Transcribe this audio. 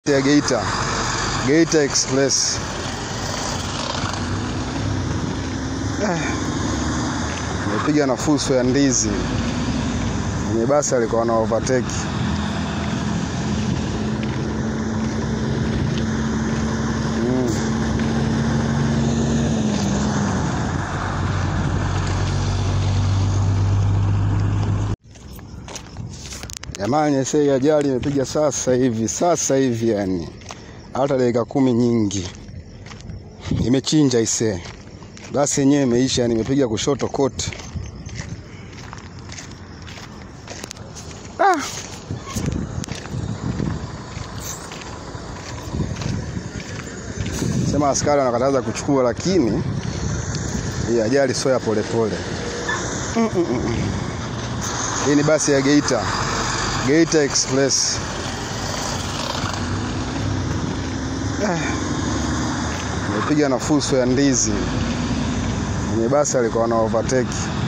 ya Geita, Geita Express. Nimepiga na fuso ya ndizi mwenye basi alikuwa na overtake. Mm. Jamani, sei ajali imepiga sasa hivi, sasa hivi, yani hata dakika kumi nyingi imechinja isee. Basi yenyewe imeisha, nimepiga kushoto kote. Ah. Sema askari wanakataza kuchukua, lakini hii ajali sio ya polepole. Mm -mm -mm. Hii ni basi ya Geita, Geita Express. Ah. Nimepiga na fuso ya ndizi mwenye basi alikuwa na overtake.